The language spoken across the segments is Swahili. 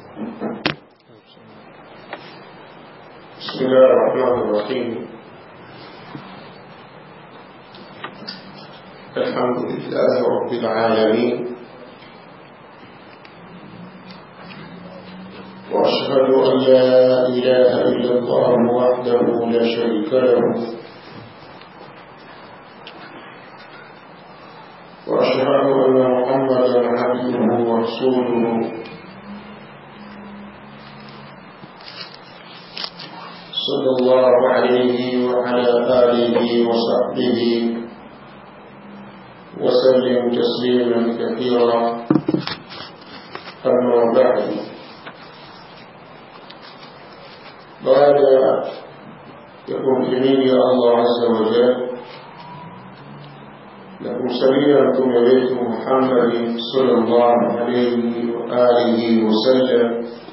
بسم الله الرحمن الرحيم الحمد لله رب العالمين وأشهد أن لا إله إلا الله وحده لا شريك له وأشهد أن محمدا عبده ورسوله صلى الله عليه وعلى آله وصحبه وسلم تسليما كثيرا أما بعد بعد يقول جميل الله عز وجل لكم سبيلا نبيكم محمد صلى الله عليه وآله وسلم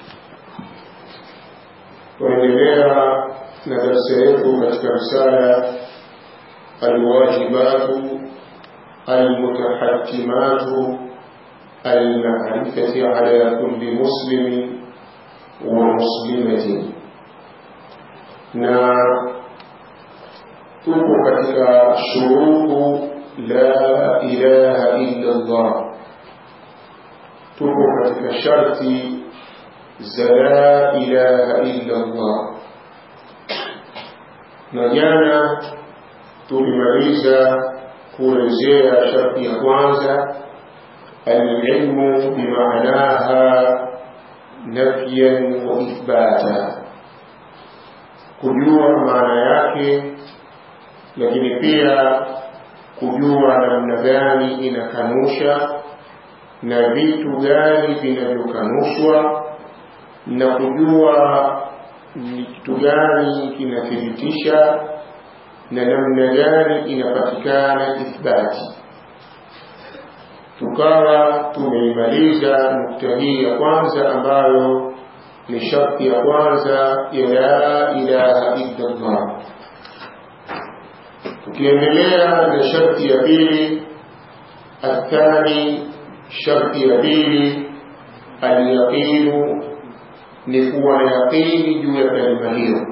kuendelea na darasa yetu katika risala alwajibatu almutahatimatu almarifati ala kulli muslimin wa muslimatin na tupo katika shurutu la ilaha illa Allah tupo katika sharti za la ilaha illa Allah na jana tulimaliza kuelezea sharti ya kwanza alilmu bimaanaha nafyan wa ithbata kujua maana yake lakini pia kujua namna gani inakanusha na vitu gani vinavyokanushwa na kujua ni kitu gani kinathibitisha na namna gani inapatikana ithbati tukawa tumeimaliza nukta hii ya kwanza ambayo ni sharti ya kwanza ya la ilaha illa Allah tukiendelea na sharti ya pili athani sharti ya pili alyaqinu ni kuwa na yaqini juu ya kalima hiyo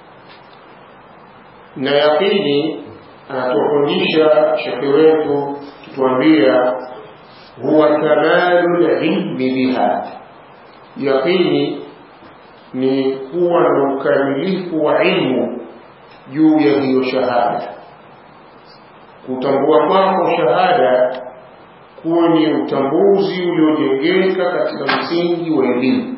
na yaqini anatufundisha shekhe wetu kituambia huwa kamalu lilmi biha yaqini ni kuwa na ukamilifu wa ilmu juu ya hiyo shahada kutambua kwako shahada kuwa ni utambuzi uliojengeka katika msingi wa elimu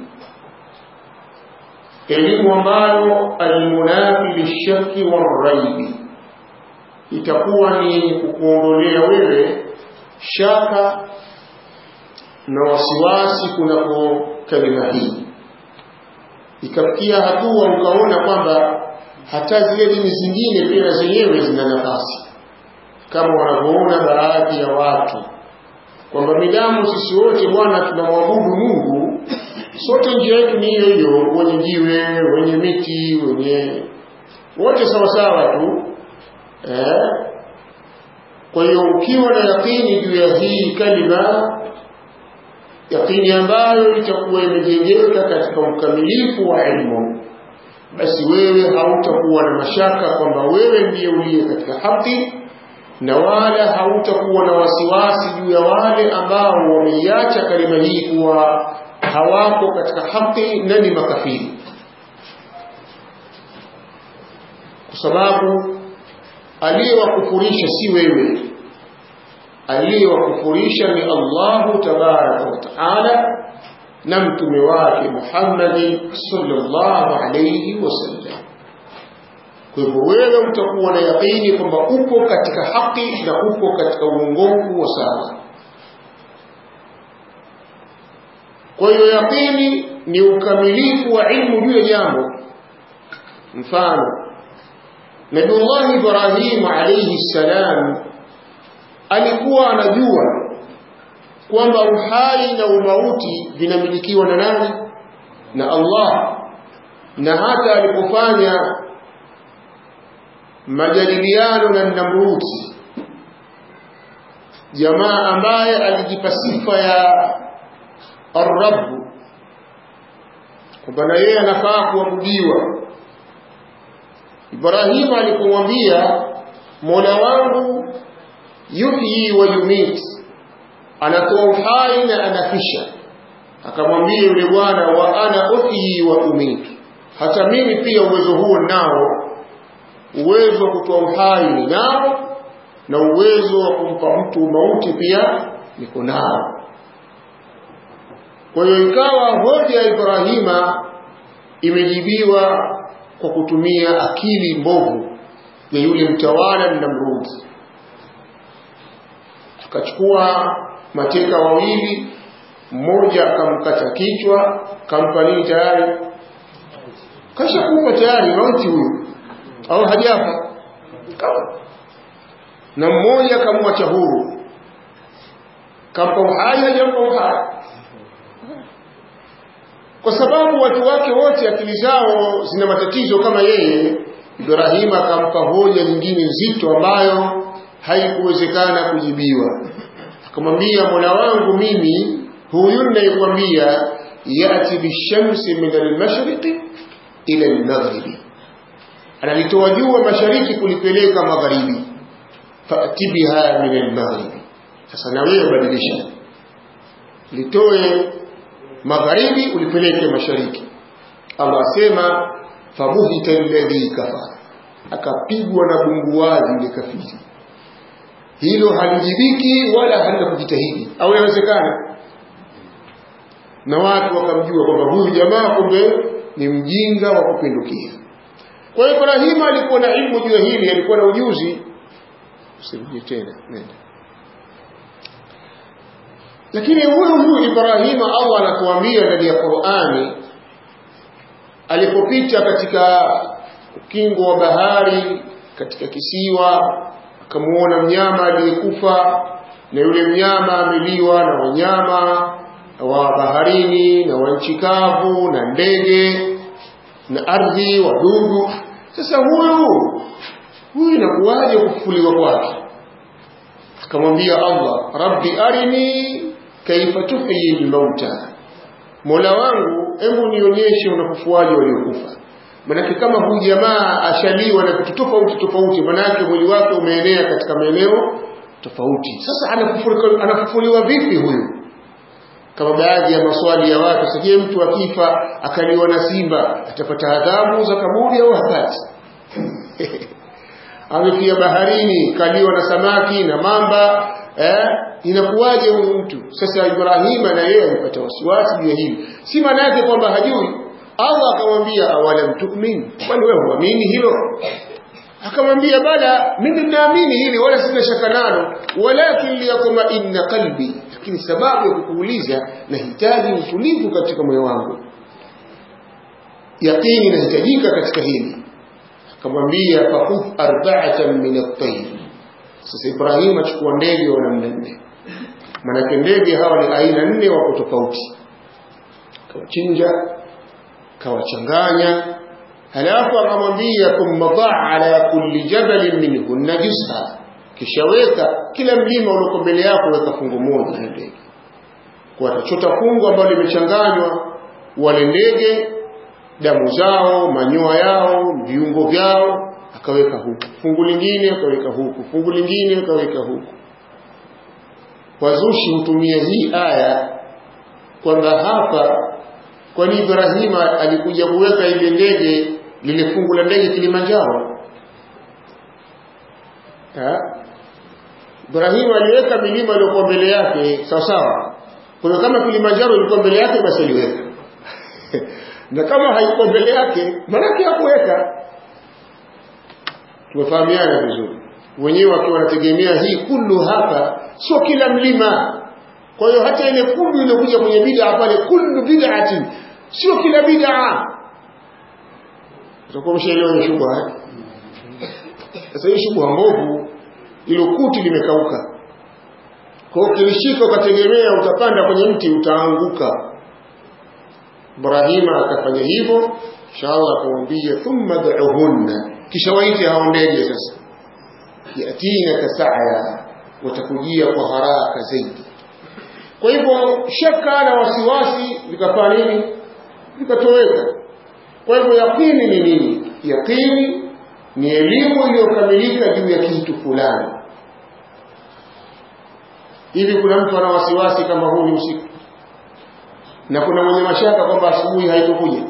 elimu ambayo almunafi lishaki waraibi itakuwa ni kukuondolea wewe shaka na wasiwasi kunako kalima hii ikafikia hatua ukaona kwamba hata zile dini zingine pia zenyewe zina nafasi kama wanavyoona baadhi ya watu kwamba midamu sisi wote bwana tunamwabudu Mungu sote njia yetu ni hiyo hiyo wenye jiwe wenye miti wenye wote sawasawa tu eh? kwa hiyo ukiwa na yakini juu ya hii kalima yakini ambayo itakuwa imejengeka katika ukamilifu wa ilmu basi wewe hautakuwa na mashaka kwamba wewe ndiye uliye katika haki na wala hautakuwa na wasiwasi juu ya wale ambao wameiacha kalima hii kuwa hawako katika haki na ni makafiri kwa sababu aliyewakufurisha si wewe aliyewakufurisha ni Allahu tabaraka wa taala na mtume wake Muhammad sallallahu alayhi wasallam kwa hivyo wewe utakuwa na yaqini kwamba upo katika haki na upo katika uongofu wa sawa kwa hiyo yaqini ni ukamilifu wa ilmu juu ya jambo mfano Nabiullah Ibrahim alayhi salam alikuwa anajua kwamba uhai na umauti vinamilikiwa na nani na Allah na hata alipofanya majadiliano na Namruti jamaa ambaye alijipa sifa ya Ar-Rabb kwamba na yeye anafaa kuabudiwa Ibrahim alipomwambia Mola wangu yuhyi wa yumit anatoa uhai na anafisha akamwambia yule bwana wa ana uhyi wa umit hata mimi pia uwezo huo nao uwezo wa kutoa uhai ninao na uwezo wa kumpa mtu mauti pia niko nao kwa hiyo ikawa hoja ya Ibrahima imejibiwa kwa kutumia akili mbovu ya yule mtawala Namrud. Akachukua mateka wawili, mmoja akamkata kichwa, kampa nini tayari, kasha kufa tayari, mauti huyu, au hajafa kama na mmoja akamwacha huru, kampa uhai, hajampa uhai kwa sababu watu wake wote akili zao zina matatizo kama yeye Ibrahim akampa hoja nyingine nzito ambayo haikuwezekana kujibiwa akamwambia Mola wangu mimi huyu ninayekwambia yati bishamsi min almashriqi ila almaghribi analitoa jua mashariki kulipeleka magharibi fati biha min almaghribi sasa na wewe badilisha litoe magharibi ulipeleke mashariki Allah asema fabuhita alladhi kafara akapigwa na bunguwazi ile kafiri hilo halijibiki wala halina kujitahidi au inawezekana na watu wakamjua kwamba huyu jamaa kumbe ni mjinga wa kupindukia kwa hiyo Ibrahima alikuwa na ilmu juu ya hili alikuwa na ujuzi usirudie tena nenda lakini huyu huyu Ibrahima Allah anatuambia ndani ya Qur'ani alipopita katika ukingo wa bahari katika kisiwa akamuona mnyama aliyekufa na yule mnyama ameliwa na wanyama wa baharini na wa nchi kavu na ndege na ardhi wadudu sasa huyu huyu inakuwaje kufufuliwa kwake akamwambia Allah rabbi arini kaifa tuhyi almauta Mola wangu hebu nionyeshe unafufuaje waliokufa manake kama huyu jamaa ashaliwa na vitu tofauti tofauti manake mwili wake umeenea katika maeneo tofauti sasa anafufuliwa, anafufuliwa vipi huyu kama baadhi ya maswali ya watu sije mtu akifa akaliwa na simba atapata adhabu za kaburi au hapati amefia baharini kaliwa na samaki na mamba eh, inakuwaje huyu mtu sasa Ibrahima na yeye alipata wasiwasi juu ya hili si maana yake kwamba hajui Allah akamwambia awalam tu'min kwani wewe huamini hilo akamwambia bala mimi ninaamini hili wala sina shaka nalo walakin liyakuma inna qalbi lakini sababu ya kukuuliza nahitaji utulivu katika moyo wangu yaqini inahitajika katika hili akamwambia fakuf arba'atan min at-tayr sasa Ibrahim achukua ndege wa namna nne manake ndege hawa ni aina nne wako tofauti kawachinja kawachanganya halafu akamwambia thumma dha ala kulli jabalin minhunna juz'a kisha weka kila mlima ulioko mbele yako weka fungu moja la ndege kwa atachota fungu ambalo limechanganywa wale ndege damu zao manyoya yao viungo vyao akaweka huku fungu lingine akaweka huku fungu lingine akaweka huku wazushi hutumia hii aya kwamba hapa kwani Ibrahima alikuja kuweka ile ndege lile fungu la ndege Kilimanjaro ha? Ibrahima aliweka milima iliyokuwa mbele yake sawa sawa kwa hiyo kama Kilimanjaro ilikuwa mbele yake basi aliweka na kama haikuwa mbele yake maanake hakuweka tumefahamiana vizuri wenyewe wakiwa wanategemea hii kullu hapa sio kila mlima kwa hiyo hata ile kullu iliyokuja kwenye bid'a pale kullu bid'atin sio kila bid'a utakuwa mshaelewa ni shubha sasa hii shubha mbovu ilo kuti limekauka kwa hiyo kilishika ukategemea utapanda kwenye mti utaanguka Ibrahima akafanya hivyo inshallah akamwambia thumma da'uhunna kisha waite hao ndege sasa yatina kasaya watakujia kwa haraka zaidi kwa hivyo shaka na wasiwasi vikafanya nini vikatoweka kwa hivyo yaqini ni nini yaqini ni elimu iliyokamilika juu ya kitu fulani hivi kuna mtu ana wasiwasi kama huu ni usiku na kuna mwenye mashaka kwamba asubuhi haitokuja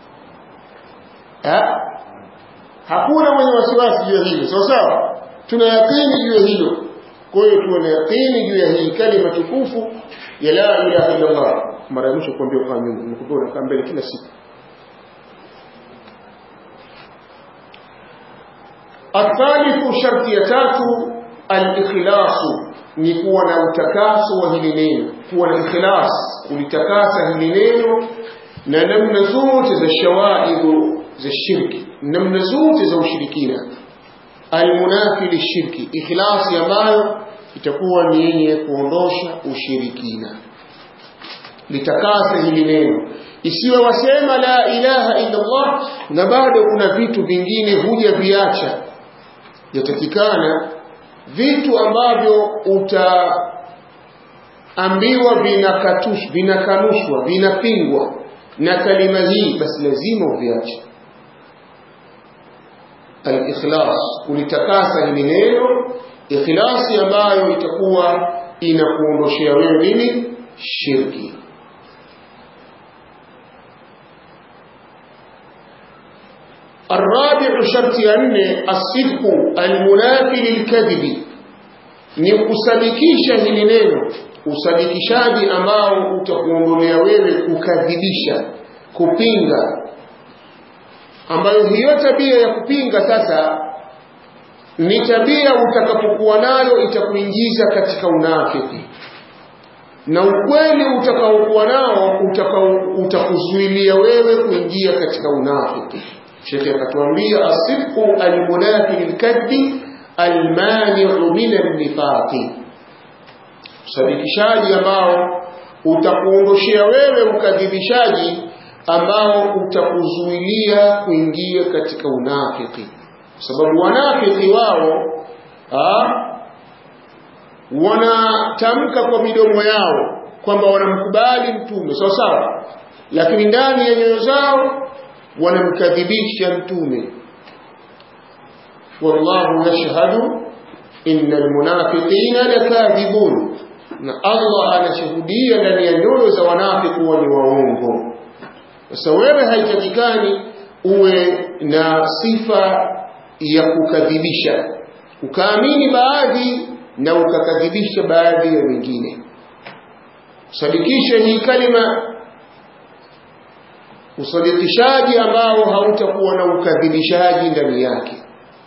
ha? hakuna mwenye wasiwasi juu ya hilo sawa sawa tuna yaqini juu ya hilo kwa hiyo tuwe na yaqini juu ya hii kalima tukufu ya la ilaha illa Allah mara ya mwisho kuambia ukaa nyuma nimekupa unakaa mbele kila siku الثالث شرط يتاتو الإخلاص ni kuwa na utakaso wa hili neno kuwa na ikhlas kulitakasa hili neno na namna zote za shawaidhu za shirki namna zote za ushirikina almunafi lishirki ikhlasi ambayo itakuwa ni yenye kuondosha ushirikina litakasa hili neno isiwe wasema la ilaha illa Allah na bado kuna vitu vingine huja viacha yatakikana vitu ambavyo utaambiwa vinakatush vinakanushwa vinapingwa na kalima hii basi lazima uviache al-ikhlas kulitakasa hili neno ikhlasi ambayo itakuwa inakuondoshea wewe nini shirki الرابع شرط أن الصدق المنافي للكذب ni kusadikisha hili neno usadikishaji ambao utakuondolea wewe kukadhibisha kupinga ambayo hiyo tabia ya kupinga sasa ni tabia utakapokuwa nayo itakuingiza katika unafiki na ukweli utakaokuwa nao utakuzuilia wewe kuingia katika unafiki shekhe akatuambia asidqu almunafi lilkadbi almaniu min annifaqi usadikishaji ambao utakuondoshea wewe ukadhibishaji ambao utakuzuilia kuingia katika unafiki kwa sababu wanafiki wao wanatamka kwa midomo yao kwamba wanamkubali mtume sawa sawa lakini ndani ya nyoyo zao wanamkadhibisha mtume wallahu yashhadu innal munafiqina lakadhibun na Allah anashuhudia ndani ya nyoyo za wanafiki kuwa ni waongo sasa wewe haitakikani uwe na sifa ya kukadhibisha ukaamini baadhi na ukakadhibisha baadhi ya wengine sadikisha hii kalima usadikishaji ambao hautakuwa na ukadhibishaji ndani yake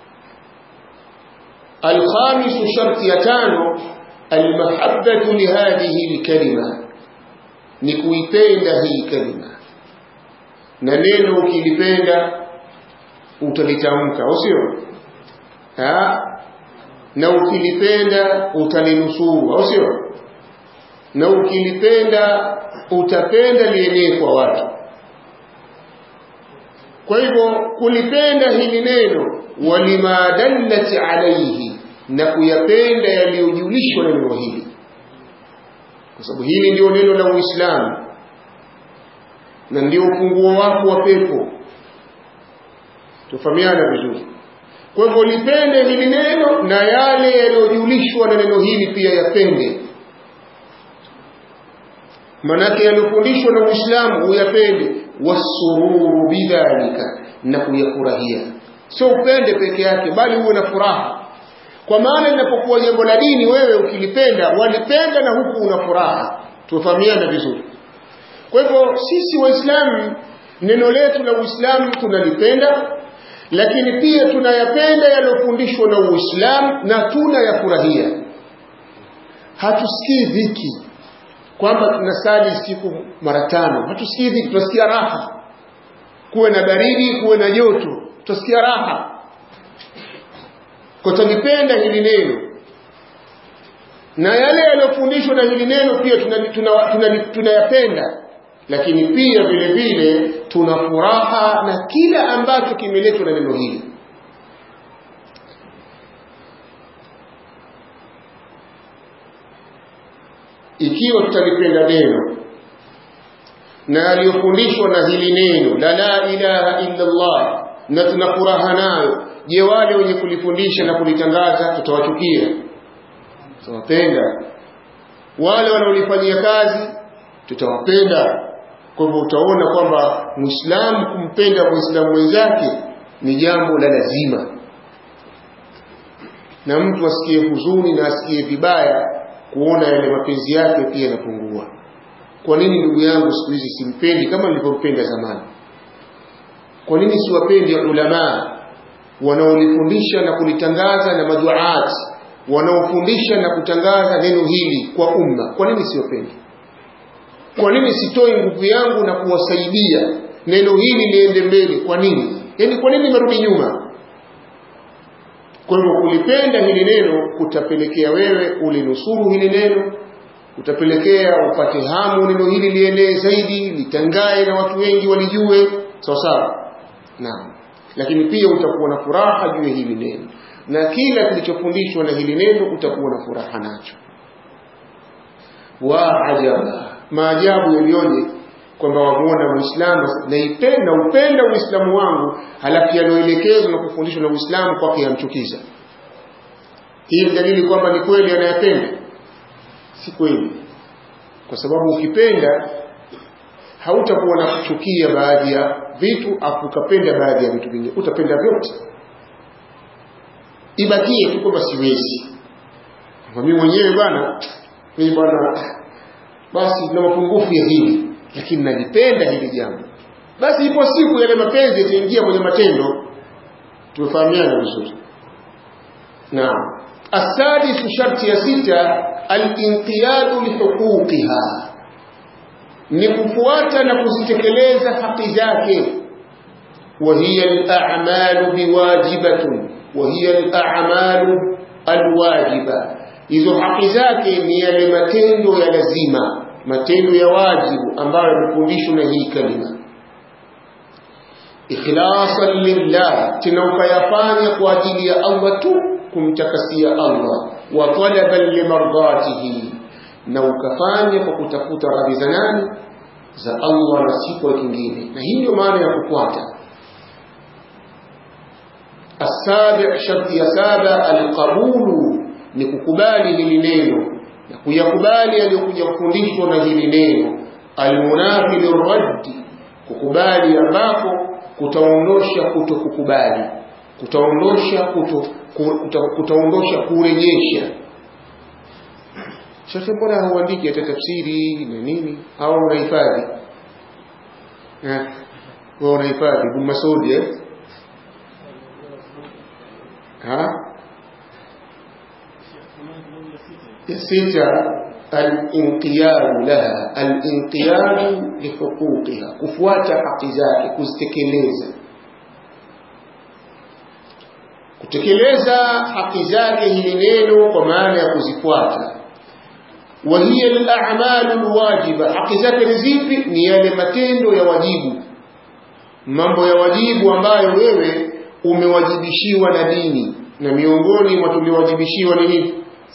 alkhamisu sharti ya tano almahabbatu lihadhihi lkalima ni kuipenda hii kalima na neno ukilipenda utalitamka au sio na ukilipenda utalinusuru au sio na ukilipenda utapenda lienee kwa watu kwa hivyo kulipenda hili neno walima dallat alayhi na kuyapenda yaliyojulishwa na neno hili kwa sababu hili ndio neno la Uislamu na ndio ufunguo wako wa pepo tufahamiana vizuri kwa hivyo lipende hili neno na yale yaliyojulishwa na neno hili pia yapende manake yaliyofundishwa na Uislamu uyapende wasururu bidhalika na kuyafurahia sio upende peke yake bali uwe na furaha kwa maana linapokuwa jambo la dini wewe ukilipenda walipenda na huku una furaha tufahamiana vizuri kwa hivyo sisi waislamu neno letu la uislamu tunalipenda lakini pia tunayapenda yaliyofundishwa na uislamu na tunayafurahia hatusikii dhiki kwamba tunasali siku mara tano hatusikii dhiki tunasikia raha kuwe na baridi kuwe na joto tutasikia raha kwa tulipenda hili neno na yale yaliyofundishwa na hili neno pia tunayapenda tuna, tuna, tuna lakini pia vile vile tuna furaha na kila ambacho kimeletwa na neno hili ikiwa tutalipenda neno na aliyofundishwa na hili neno la la ilaha illa Allah na tuna furaha nayo je wale wenye kulifundisha na kulitangaza tutawachukia tutawapenda wale wanaolifanyia kazi tutawapenda kwa hivyo utaona kwamba muislamu kumpenda muislamu mwenzake ni jambo la lazima na mtu asikie huzuni na asikie vibaya kuona yale mapenzi yake pia yanapungua kwa nini ndugu yangu siku hizi simpendi kama nilivyompenda zamani kwa nini siwapendi ulamaa wanaolifundisha na kulitangaza na maduaati wanaofundisha na kutangaza neno hili kwa umma kwa nini siwapendi kwa nini sitoi nguvu yangu na kuwasaidia neno hili liende mbele kwa nini yaani kwa nini merudi nyuma kwa hivyo kulipenda hili neno kutapelekea wewe ulinusuru hili neno utapelekea upate hamu neno hili lienee zaidi litangae na watu wengi walijue sawa sawa naam lakini pia utakuwa na furaha juu ya hili neno na kila kilichofundishwa na hili neno utakuwa na furaha nacho wa ajaba maajabu yaliyoje kwamba wamuona muislamu naipenda upenda uislamu wangu halafu yaliyoelekezwa na kufundishwa na uislamu kwake yamchukiza hii ni dalili kwamba ni kweli anayapenda si kweli kwa sababu ukipenda hautakuwa na kuchukia baadhi ya vitu afu ukapenda baadhi ya vitu vingine utapenda vyote ibakie tu kwamba siwezi mimi mwenyewe bwana mimi bwana basi na mapungufu ya hili lakini nalipenda hili jambo basi ipo siku yale mapenzi yataingia kwenye matendo tumefahamiana vizuri naam asadisu sharti ya sita alinqiyadu lihuquqiha ni kufuata na kuzitekeleza haki zake وهي الأعمال بواجبة وهي الأعمال الواجبة hizo haki zake ni yale matendo ya lazima matendo ya wajibu ambayo yamefundishwa na hii kalima ikhlasan lillah tena ukayafanya kwa ajili ya Allah tu kumtakasia Allah wa talaban limardatihi na ukafanya kwa kutafuta radhi za nani za Allah na si kwa kingine na hii ndio maana ya kufuata السابع شرط ya saba alqabulu ni kukubali hili neno na kuyakubali aliyokuja kufundishwa na hili neno almunafi lirraddi kukubali ambako kutaondosha kuto kukubali kutaondosha kuto kuta, kutaondosha kurejesha shekhe mbona hauandiki hata tafsiri na nini au unahifadhi eh wewe unahifadhi Ibn Masudi eh ha ya sita al-inqiyadu laha al-inqiyadu li huquqiha kufuata haki zake kuzitekeleza kutekeleza haki zake hili neno kwa maana ya kuzifuata wa hiya al-a'malu al-wajiba haki zake ni zipi ni yale matendo ya wajibu mambo ya wajibu ambayo wewe umewajibishiwa na dini na miongoni mwa tuliowajibishiwa ni nini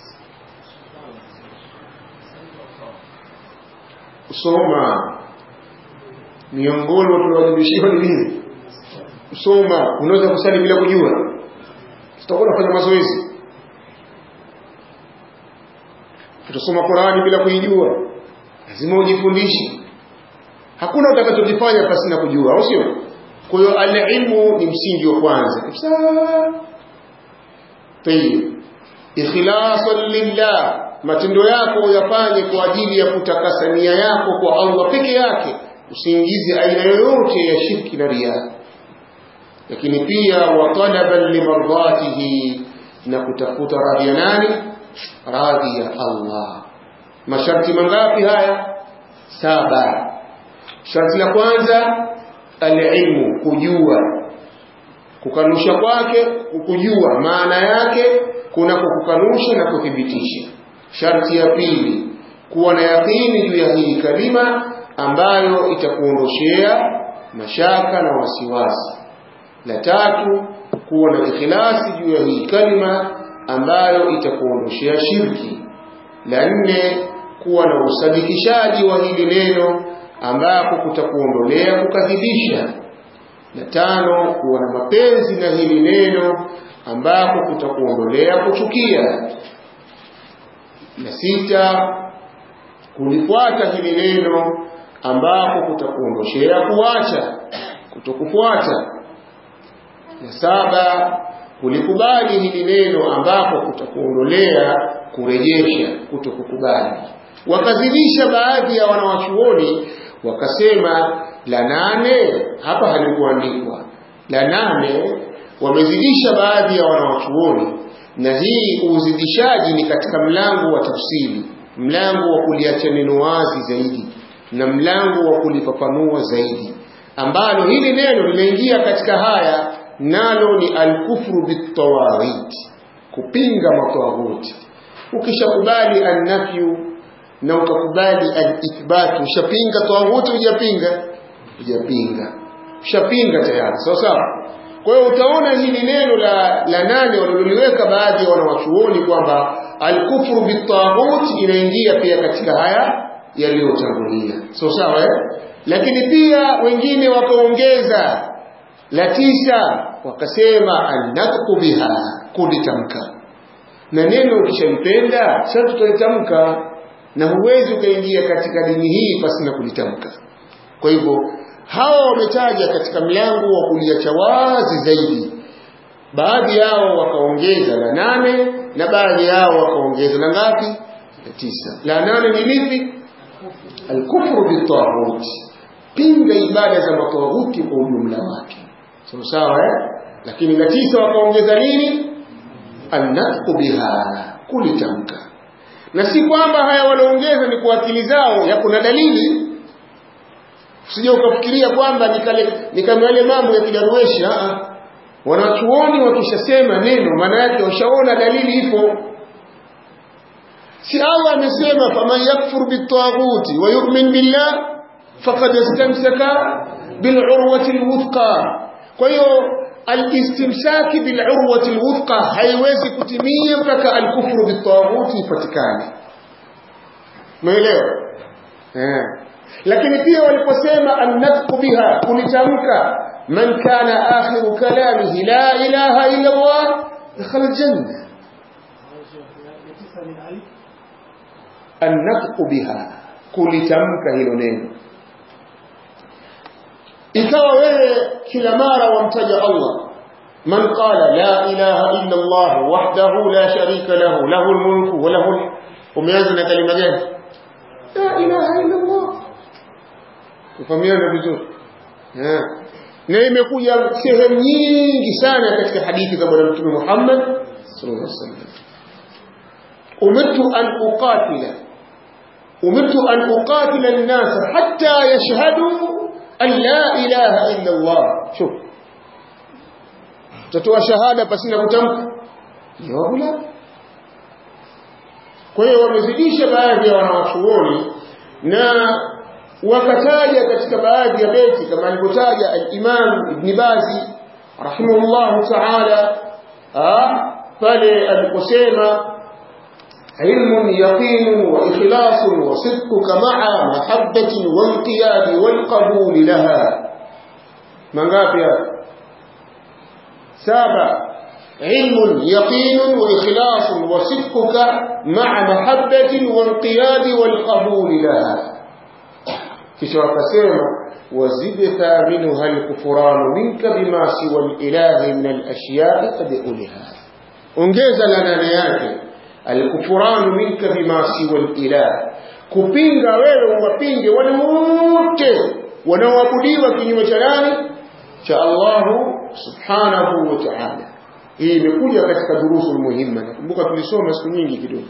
kusoma miongoni mwa tuliowajibishiwa ni nini kusoma unaweza kusali bila kujua tutakuwa nafanya mazoezi utasoma Qur'ani bila kuijua lazima ujifundishe hakuna utakachokifanya pasi na kujua au sio kwa hiyo alilmu ni msingi wa kwanza kabisa tayib ikhlasan lillah matendo yako yafanye kwa ajili ya kutakasa nia yako kwa Allah peke yake usiingize aina yoyote ya shirki na riya lakini pia wa talaban limardatihi na kutafuta radhi ya nani radhi ya Allah masharti mangapi haya saba sharti la kwanza alilmu kujua kukanusha kwake kujua maana yake kunako kukanusha na kuthibitisha sharti ya pili kuwa na yakini juu ya hii kalima ambayo itakuondoshea mashaka na wasiwasi la tatu kuwa na ikhlasi juu ya hii kalima ambayo itakuondoshea shirki la nne kuwa na usadikishaji wa hili neno ambako kutakuondolea kukadhibisha na tano kuwa na mapenzi na hili neno ambako kutakuondolea kuchukia na sita kulifuata hili neno ambako kutakuondoshea kuacha kutokufuata na saba kulikubali hili neno ambako kutakuondolea kurejesha kutokukubali wakazidisha baadhi ya wanawachuoni wakasema la nane hapa halikuandikwa la nane wamezidisha baadhi ya wanawachuoni na hii uzidishaji ni katika mlango wa tafsiri mlango wa kuliacha neno wazi zaidi na mlango wa kulifafanua zaidi ambalo hili neno linaingia katika haya nalo ni alkufru bitawaghit kupinga matawaghuti ukishakubali annafyu na ukakubali alithbat ushapinga tawaghuti hujapinga hujapinga ushapinga tayari sawa sawa kwa hiyo utaona hili neno la, la nane waliloliweka baadhi ya wanawachuoni kwamba alkufru bitaghut inaingia pia katika haya yaliyotangulia so sawa eh? lakini pia wengine wakaongeza la tisa wakasema annatqu biha kulitamka na neno ukishalipenda sasa tutalitamka na huwezi ukaingia katika dini hii pasi na kulitamka kwa hivyo hawa wametaja katika mlango wa kuliacha wazi zaidi baadhi yao wakaongeza la nane na baadhi yao wakaongeza la ngapi la tisa la nane ni lipi alkufru bitaghut pinga ibada za matawaghuti kwa ujumla wake sawa sawa eh? lakini la tisa wakaongeza nini annatqu biha kulitamka na si kwamba haya wanaongeza ni kwa akili zao ya kuna dalili usije ukafikiria kwamba ni kama yale mambo ya kidarueshi wanachuoni wakishasema neno maana yake washaona dalili ipo si Allah amesema faman yakfur bitaghuti wa yu'min billah faqad istamsaka bil'urwati alwuthqa kwa hiyo alistimsaki bil'urwati alwuthqa haiwezi kutimia mpaka alkufru bitaghuti ipatikane umeelewa eh lakini pia waliposema annatqu biha kulitamka man kana akhiru kalamihi la ilaha illa Allah dakhala aljanna annatqu biha kulitamka hilo neno ikawa wewe kila mara wamtaja Allah man qala la ilaha illa Allah wahdahu la sharika lahu lahu almulku wa lahu umeanza na kalima gani la ilaha illa Allah kufahamiana vizuri na imekuja sehemu nyingi sana katika hadithi za bwana mtume Muhammad sallallahu alaihi wasallam umirtu an uqatila umirtu an uqatila an-nas hatta yashhadu an la ilaha illa Allah shuf tatoa shahada pasina kutamka jawabu la kwa hiyo wamezidisha baadhi ya wanawachuoni na wakataja katika baadhi ya beti kama alivyotaja al-Imam Ibn Bazi rahimahullah ta'ala pale aliposema علم يقين وإخلاص وصدقك مع محبة وانقياد والقبول لها من غافيا سابع علم يقين وإخلاص وصدقك مع محبة وانقياد والقبول لها kisha wakasema wazid thaminuha alkufranu minka bima siwa alilahi min alashiyai qad uliha ongeza la nane yake alkufranu minka bima siwa alilah kupinga wewe uwapinge wale wote wanaoabudiwa kinyume cha nani cha Allahu subhanahu wa ta'ala hii imekuja katika durusu muhimma nakumbuka tulisoma siku nyingi kidogo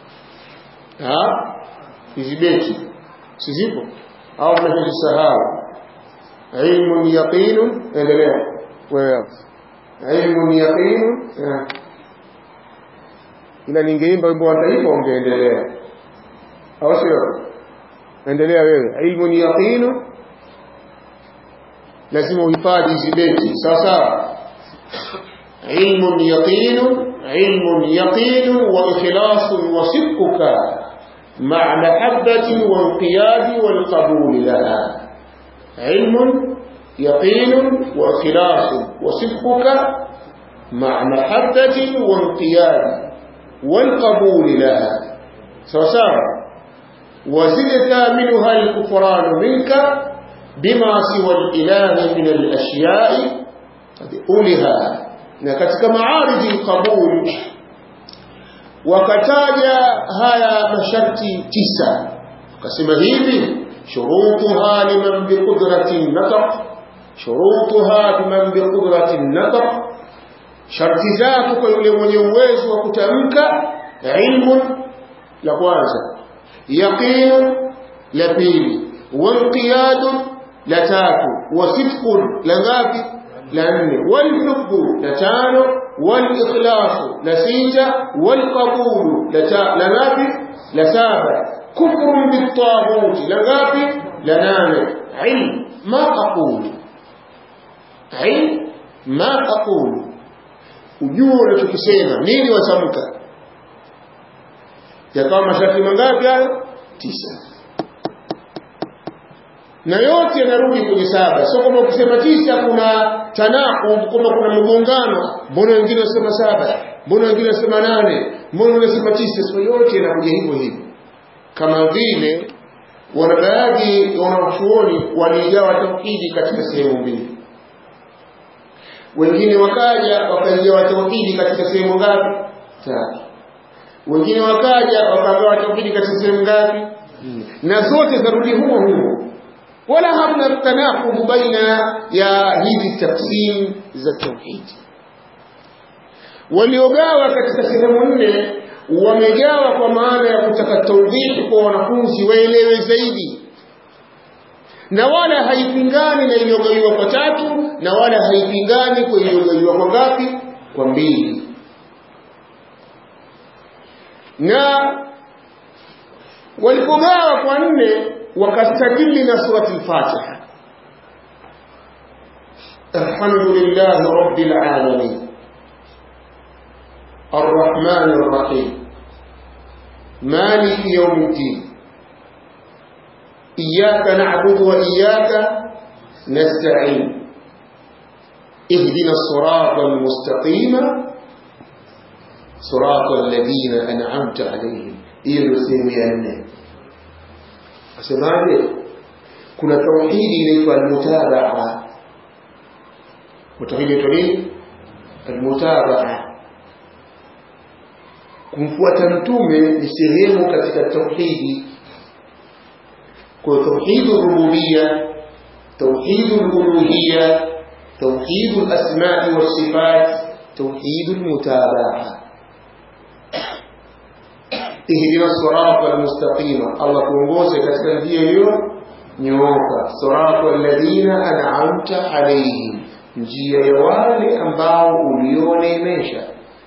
ha hizi beti sizipo au mnajisahau ilmun yaqinun endelea wewe ilmun yaqinun ila ningeimba wimbo wa taifa ungeendelea au sio endelea wewe ilmun yaqinun lazima uhifadhi hizi beti sawa sawa ilmun yaqinun ilmun yaqinun wa ikhlasun wa sidquka مع محبة وانقياد والقبول لها علم يقين وإخلاص وصدقك مع محبة وانقياد والقبول لها سوسار وزدت منها الكفران منك بما سوى الإله من الأشياء أولها نكتك معارض القبول wakataja haya masharti tisa akasema hivi shurutuha liman biqudrati nataq shurutuha liman biqudrati nataq sharti zake kwa yule mwenye uwezo wa kutamka ilmu la kwanza yaqin la pili wanqiyad la tatu wasidqun la ngapi la nne walhubbu la tano والإخلاص لسيجة والقبول لنافي لسابع كفر بالطاغوت لنافي لنانع علم ما أقول علم ما أقول ujue unachokisema nini wasamka yakawa masharti mangapi hayo tisa na yote yanarudi kwenye saba sio kama ukisema tisa kuna tanaqub kama kuna mgongano mbona wengine wasema saba mbona wengine wasema nane mbona wanasema tisa sio yote yanakuja hivyo hivyo kama vile wana baadhi ya wanachuoni waligawa tauhidi katika sehemu mbili wengine wakaja wakaigawa tauhidi katika sehemu ngapi tatu wengine wakaja wakagawa tauhidi katika sehemu ngapi na zote zarudi humo humo wala hamna tanakubu baina ya hizi tafsim za tauhid waliogawa katika sehemu nne wamegawa kwa maana ya kutaka tawdhihi kwa wanafunzi waelewe zaidi na wala haipingani na iliyogawiwa kwa tatu na wala haipingani kwa iliyogawiwa kwa ngapi kwa mbili na walipogawa kwa nne wakastadili na surati al-Fatiha alhamdulillah rabbil alamin الرحمن الرحيم مالك يوم الدين إياك نعبد وإياك نستعين اهدنا الصراط المستقيم صراط الذين أنعمت عليهم إيه سيمي asemaje kuna tauhidi inaitwa almutabaa tauhidi inaitwa nini almutabaa kumfuata mtume ni sehemu katika tauhidi kwa tauhidu rububia tauhidu uluhia tauhidu asmai wasifat tauhidu almutabaa ihdina sirata almustaqima Allah tuongoze katika njia hiyo nyooka sirata alladhina an'amta alayhim njia ya wale ambao ulioneemesha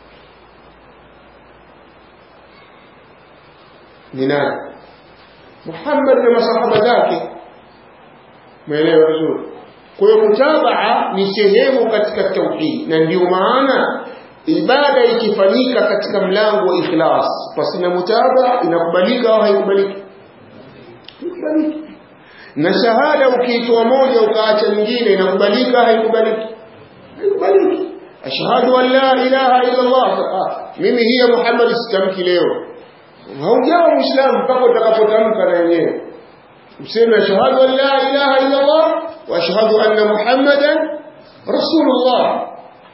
ni nani Muhammad na masahaba zake umeelewa vizuri kwa hiyo mutabaa ni sehemu katika tauhid na ndio maana ibada ikifanyika katika mlango wa ikhlas pasina mutaba inakubalika au haikubaliki ikubaliki na shahada ukiitoa moja ukaacha nyingine inakubalika haikubaliki haikubaliki ashhadu an la ilaha illa allah mimi hiya muhammad sitamki leo haujawa muislamu mpaka utakapotamka na yenyewe useme ashhadu an la ilaha illa allah wa ashhadu anna muhammadan rasulullah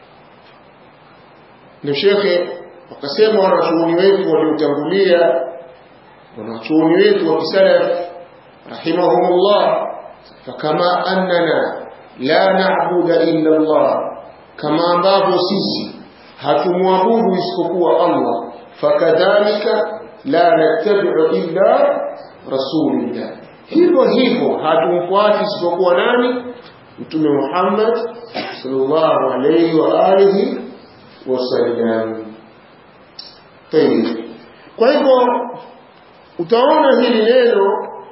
ndio shekhe wakasema wanachuoni wetu waliotangulia wanachuoni wetu wa kisalaf rahimahumullah fakama annana la na'budu illa Allah kama ambavyo sisi hatumwabudu isipokuwa Allah fakadhalika la nattabi'u illa rasulillah hivyo hivyo hatumfuati isipokuwa nani mtume Muhammad sallallahu alayhi wa alihi wasallam tayib kwa hivyo utaona hili neno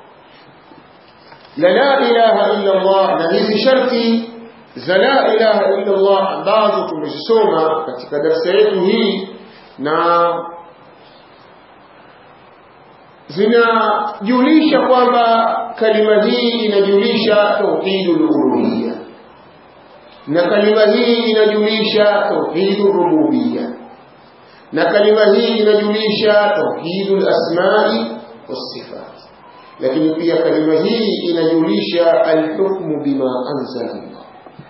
la la ilaha illa Allah na hizi sharti za la ilaha illa Allah ambazo tumezisoma katika darasa yetu hii na zinajulisha kwamba kalima hii inajulisha tauhidul uluhiyya na kalima hii inajulisha tauhidul rububiyya na kalima hii inajulisha tauhidul asma'i was-sifat lakini pia kalima hii inajulisha alhukmu bima anzala Allah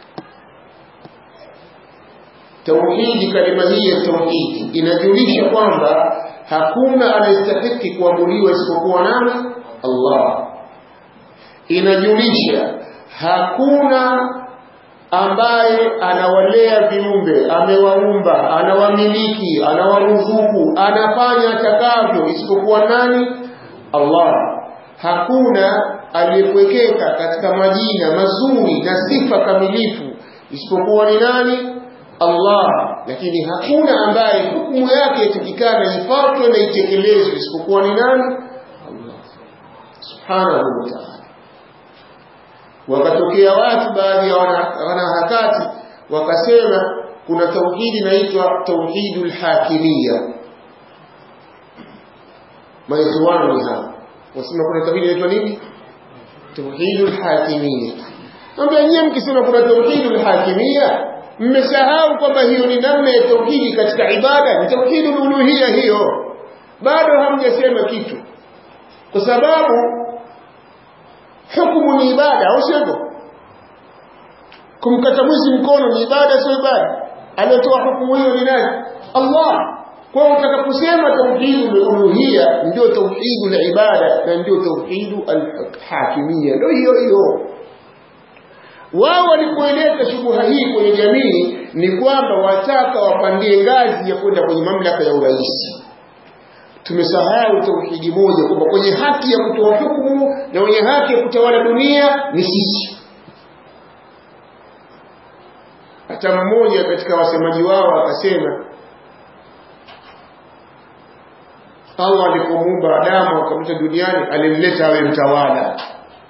tauhidi kalima hii ya tauhidi inajulisha kwamba hakuna anayestahiki kuabudiwa isipokuwa nani Allah inajulisha hakuna ambaye anawalea viumbe amewaumba anawamiliki anawaruzuku anafanya atakavyo isipokuwa nani Allah hakuna aliyepwekeka katika majina mazuri na sifa kamilifu isipokuwa ni nani Allah lakini hakuna ambaye hukumu yake yatakikana ifuatwe na itekelezwe isipokuwa ni nani Allah subhanahu wa ta'ala wakatokea watu baadhi ya wanaharakati wakasema kuna tauhidi inaitwa tauhidul hakimia maikhwani ni hapa wasema kuna tauhidi inaitwa nini tauhidul hakimia Mwambia nyie mkisema kuna tauhidul hakimia mmesahau kwamba hiyo ni namna ya tauhidi katika ibada ni tauhidul uluhia hiyo bado hamjasema kitu kwa sababu hukumu ni ibada au sivyo kumkata mwizi mkono ni ibada sio ibada aliyetoa hukumu hiyo ni nani Allah kwa hiyo utakaposema tauhidul uluhia ndio tauhidul ibada na ndio tauhidul hakimia ndio hiyo hiyo wao walipoeleta shubuha hii kwenye jamii ni kwamba wataka wapandie ngazi ya kwenda kwenye mamlaka ya urais tumesahau tauhidi moja kwamba kwenye haki ya kutoa hukumu na wenye haki ya kutawala dunia ni sisi hata mmoja katika wasemaji wao akasema Allah alipomuumba Adamu akamleta duniani alimleta awe mtawala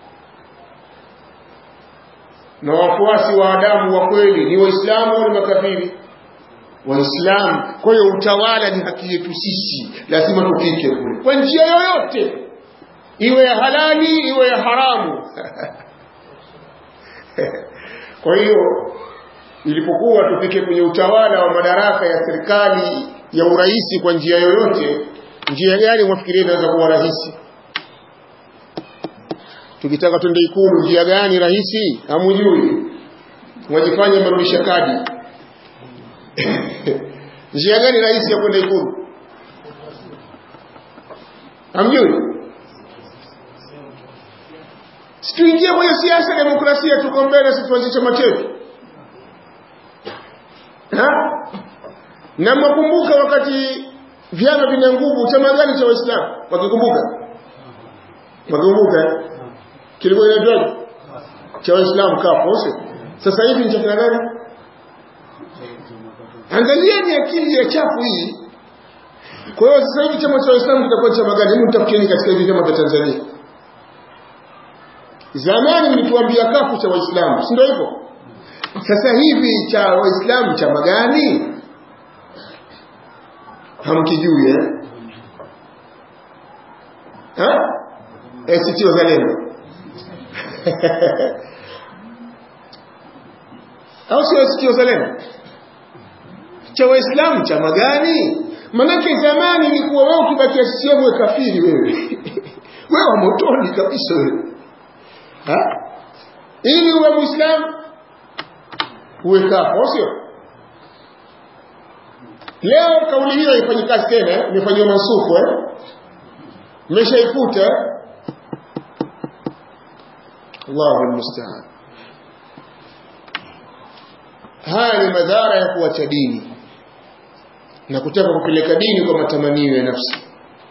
na wafuasi wa Adamu wa kweli ni waislamu au ni makafiri waislamu kwa hiyo utawala ni haki yetu sisi lazima tupike kule kwa njia yoyote iwe ya halali iwe ya haramu kwa hiyo ilipokuwa tupike kwenye utawala wa madaraka ya serikali ya uraisi kwa njia yoyote njia gani mwafikiria inaweza kuwa rahisi tukitaka twende ikulu njia gani rahisi hamujui mwajifanya mrudisha kadi njia gani rahisi ya kwenda ikulu hamjui situingie kwenye siasa demokrasia tuko mbele situanze chama chetu na mwakumbuka wakati vyama vina nguvu chama gani cha waislamu wakikumbuka wakikumbuka kilikuwa inaitwaje cha waislamu kapo sio sasa hivi ni chakula gani angalieni akili ya chafu hii kwa hiyo sasa hivi chama cha waislamu kitakuwa chama gani hebu mtafutieni katika hivi vyama vya Tanzania zamani mlituambia kafu cha waislamu si ndio hivyo sasa hivi cha waislamu chama gani hamkijui eh ha ACT Wazalendo au sio ACT Wazalendo cha waislamu chama gani manake zamani ilikuwa wewe ukibakia CCM wewe kafiri wewe wewe motoni kabisa wewe ha ili uwe muislamu uwe kapo sio leo kauli hiyo ifanye kazi tena imefanywa masufu eh mmeshaifuta Allahu almusta'an haya ni madhara ya kuacha dini na kutaka kupeleka dini kwa matamanio ya nafsi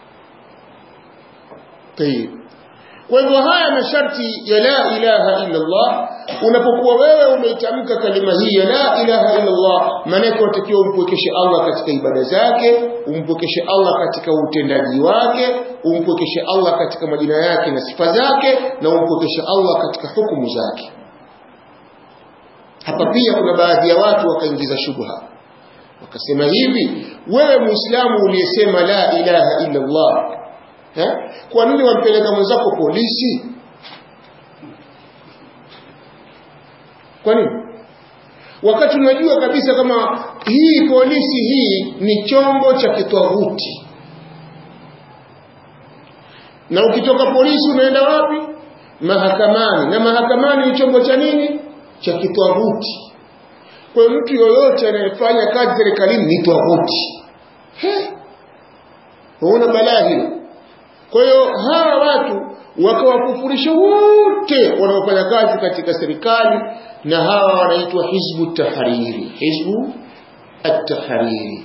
tayib kwa hivyo haya masharti ya la ilaha illa Allah unapokuwa wewe umeitamka kalima hii ya la ilaha illa Allah maana unatakiwa umpwekeshe Allah katika ibada zake umpwekeshe Allah katika utendaji wake umpwekeshe Allah katika majina yake na sifa zake na umpwekeshe Allah katika hukumu zake hapa pia kuna baadhi ya watu wakaingiza shubha wakasema hivi wewe muislamu uliyesema la ilaha illa Allah eh? kwa nini wampeleka mwenzako polisi kwa nini wakati unajua kabisa kama hii polisi hii ni chombo cha kitwaguti na ukitoka polisi unaenda wapi mahakamani na mahakamani ni chombo cha nini cha kitwaguti kwa hiyo mtu yoyote anayefanya kazi serikalini ni twaguti unaona balaa hilo kwa hiyo hawa watu wakawakufurisha wote wanaofanya kazi katika serikali na hawa wanaitwa hizbu tahariri hizbu at-tahariri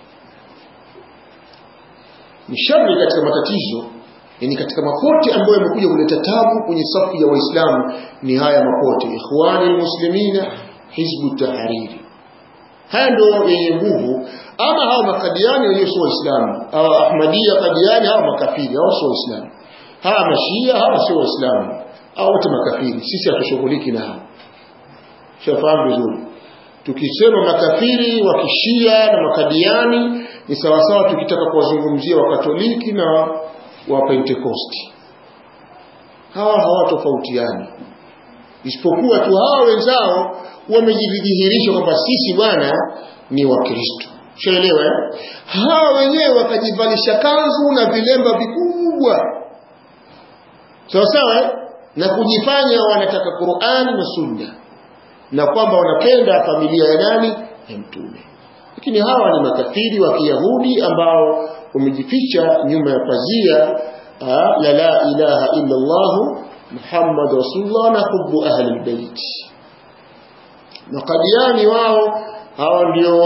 ni shari katika matatizo yani katika mapote ambayo yamekuja kuleta tabu kwenye safu ya waislamu ni haya mapote ikhwani almuslimina hizbu tahariri haya ndio yenye nguvu ama hao makadiani wenyewe sio waislamu au ahmadia kadiani hao makafiri hao sio waislamu hawa mashia hawa sio waislamu hao wote makafiri sisi hatushughuliki na hao shafahamu vizuri tukisema makafiri wa kishia na makadiani ni sawasawa tukitaka kuwazungumzia wakatoliki na wa pentekosti hawa hawatofautiani isipokuwa tu hawa wenzao wamejidhihirisha kwamba sisi bwana ni wakristo shaelewa eh? hawa wenyewe wakajivalisha kanzu na vilemba vikubwa sawa sawa eh? na kujifanya wanataka qurani na sunna na kwamba wanapenda familia ya nani ya mtume lakini hawa ni makafiri wa kiyahudi ambao wamejificha nyuma ya pazia la la ilaha illa Allah Muhammad Rasulullah na hubu ahli albayt na kadiani wao hawa ndio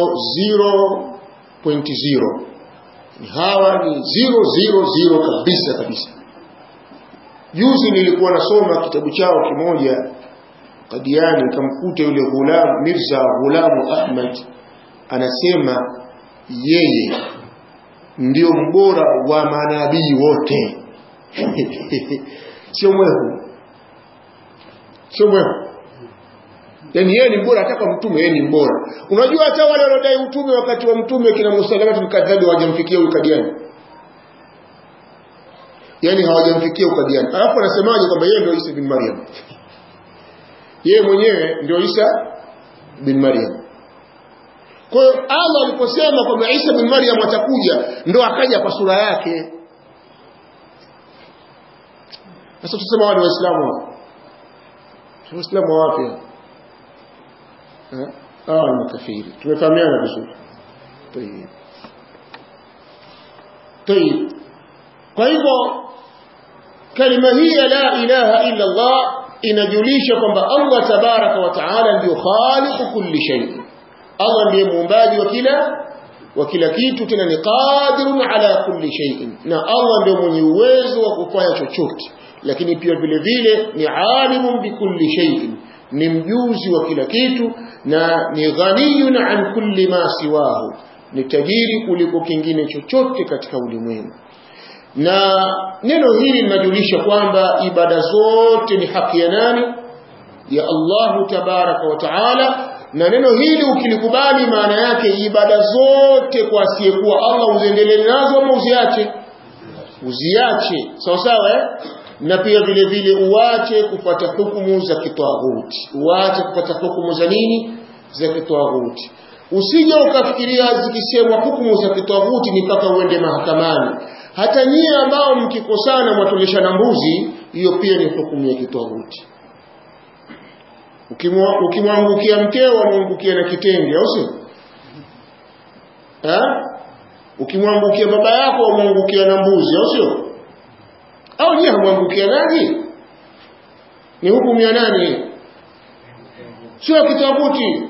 0.0 hawa ni 000 kabisa kabisa juzi nilikuwa nasoma kitabu chao kimoja kadiani nikamkuta yule ghulam Mirza Ghulamu Ahmad anasema yeye ndio mbora wa manabii wote sio mwehu sio mwehu yani yeye ni mbora hata kwa mtume yeye ni mbora unajua hata wale wanaodai utume wakati wa mtume kina musalamatu mkadhabi hawajamfikia ukadiani yani hawajamfikia ukadiani alafu anasemaje kwamba yeye ndio Isa bin Maryam yeye mwenyewe ndio Isa bin Maryam kwa hiyo Allah aliposema kwamba Isa bin Maryam atakuja ndo akaja kwa sura yake sasa tusema wale waislamu waislamu wapi eh ah ni makafiri tumefahamiana vizuri tayeb tayeb kwa hivyo kalima hii ya la ilaha illa Allah inajulisha kwamba Allah tabaraka wa taala ndio khaliqu kulli shay'in Allah ndiye muumbaji wa kila wa kila kitu tena ni qadirun ala kulli shay'in na Allah ndio mwenye uwezo wa kufanya chochote lakini pia vile vile ni alimun bikulli shay'in ni mjuzi wa kila kitu na ni ghaniyun an kulli ma siwahu ni tajiri kuliko kingine chochote katika ulimwengu na neno hili linajulisha kwamba ibada zote ni haki ya nani ya Allahu tabaraka wa taala na neno hili ukilikubali maana yake ibada zote kwa asiyekuwa Allah uziendelee nazo ama uziache uziache sawa sawa eh? na pia vile vile uache kufuata hukumu za kitwaghuti uache kufuata hukumu za nini za kitwaghuti usije ukafikiria zikisemwa hukumu za kitwaghuti ni mpaka uende mahakamani hata nyie ambao mkikosana mwatoleshana mbuzi hiyo pia ni hukumu ya kitwaghuti ukimwangukia mkeo wamwangukia na kitenge au sio ukimwangukia baba yako wamwangukia na mbuzi au sio au nyie hamwangukia nani ni hukumu ya nani sio kitwaguti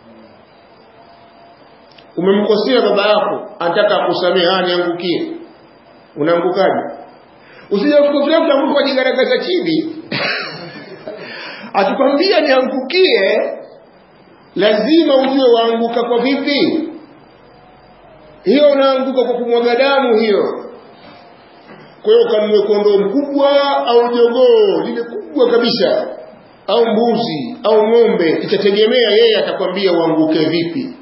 umemkosea baba yako anataka akusamehe ah niangukie unaangukaje usije kufikiria utaanguka kwa jigaragaza chini akikwambia niangukie lazima ujue waanguka kwa vipi hiyo unaanguka kwa kumwaga damu hiyo kwa hiyo kanunue kondoo mkubwa au jogoo lile kubwa kabisa au mbuzi au ng'ombe itategemea yeye atakwambia uanguke vipi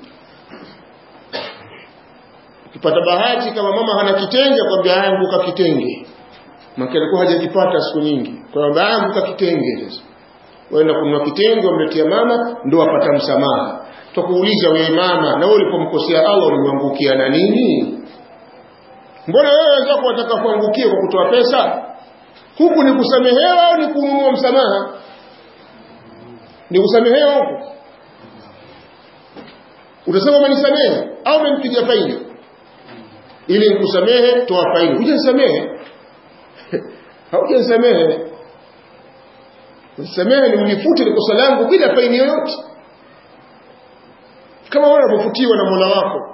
ukipata bahati kama mama hana kitenge akwambia anguka kitenge maki alikuwa hajajipata siku nyingi kwa hiyo baba yangu kitenge sasa waenda kununua kitenge wamletea mama ndo apata msamaha tukuuliza wewe mama na wewe ulipomkosea Allah ulimwangukia na nini mbona wewe wenzako wataka kuangukia kwa kutoa pesa huku ni kusamehewa au ni kununua msamaha ni kusamehewa huku utasema umenisamehe au umenipiga faini ili nikusamehe toa faini hujanisamehe haujanisamehe nisamehe ni unifute ni kosa langu bila faini yoyote kama wewe unapofutiwa na Mola wako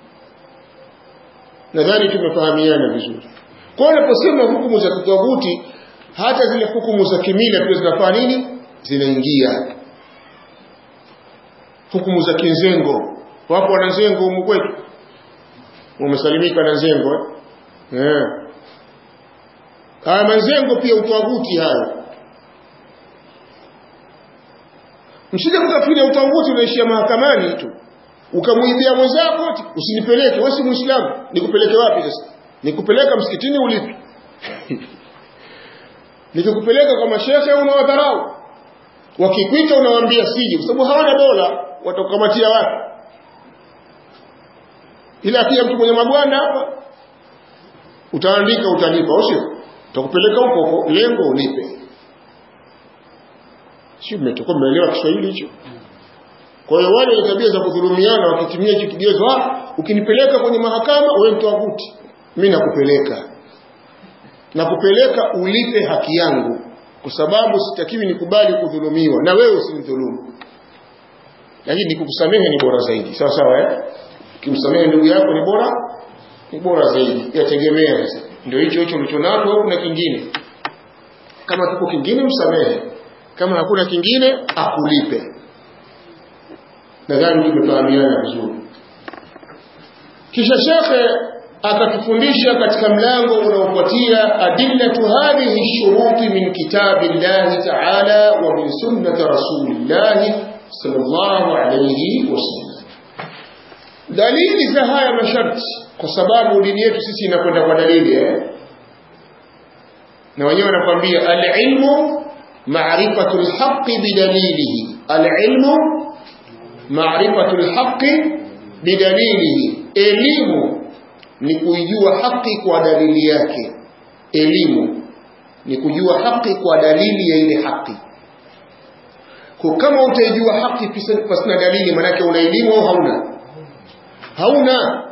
nadhani tumefahamiana vizuri kwa hiyo unaposema hukumu za kitawuti hata zile hukumu za kimila pia zinafanya nini zinaingia hukumu za kinzengo wapo wana zengo humu kwetu wamesalimika na zengo eh yeah. haya mazengo pia utawaguti hayo msije mkafiri utawaguti unaishia mahakamani tu ukamwibia mwenzako usinipeleke wewe si muislamu nikupeleke wapi sasa nikupeleka msikitini ulipi nikikupeleka kwa mashehe unawadharau wakikuita unawaambia siji kwa sababu hawana dola watakukamatia wapi ila akija mtu mwenye magwanda hapa utaandika utalipa au sio utakupeleka huko huko lengo ulipe sio mmetoka mmeelewa Kiswahili hicho kwa hiyo wale wenye tabia za kudhulumiana wakitumia hicho kigezo ah ukinipeleka kwenye mahakama wewe mtoaguti mimi nakupeleka nakupeleka ulipe haki yangu kwa sababu sitakiwi nikubali kudhulumiwa na wewe usinidhulumu lakini nikukusamehe ni bora zaidi sawa sawa eh ukimsamehe ndugu yako ni bora ni bora zaidi yategemea sasa ndio hicho hicho ulichonacho au kuna kingine kama kipo kingine msamehe kama hakuna kingine akulipe nadhani tumefahamiana vizuri kisha shekhe akatufundisha katika mlango unaofuatia adillatu hadhihi shuruti min kitabi llahi taala wa min sunnati rasulillahi sallallahu alayhi wasallam dalili za haya masharti kwa sababu dini yetu sisi inakwenda kwa dalili eh? na wenyewe wanakwambia alilmu ma'rifatu alhaqqi bidalilihi alilmu ma'rifatu alhaqqi bidalilihi elimu ni kuijua haki kwa dalili yake elimu ni kujua haki kwa dalili ya ile haki kwa kama utaijua haki pasina dalili manake una elimu au hauna hauna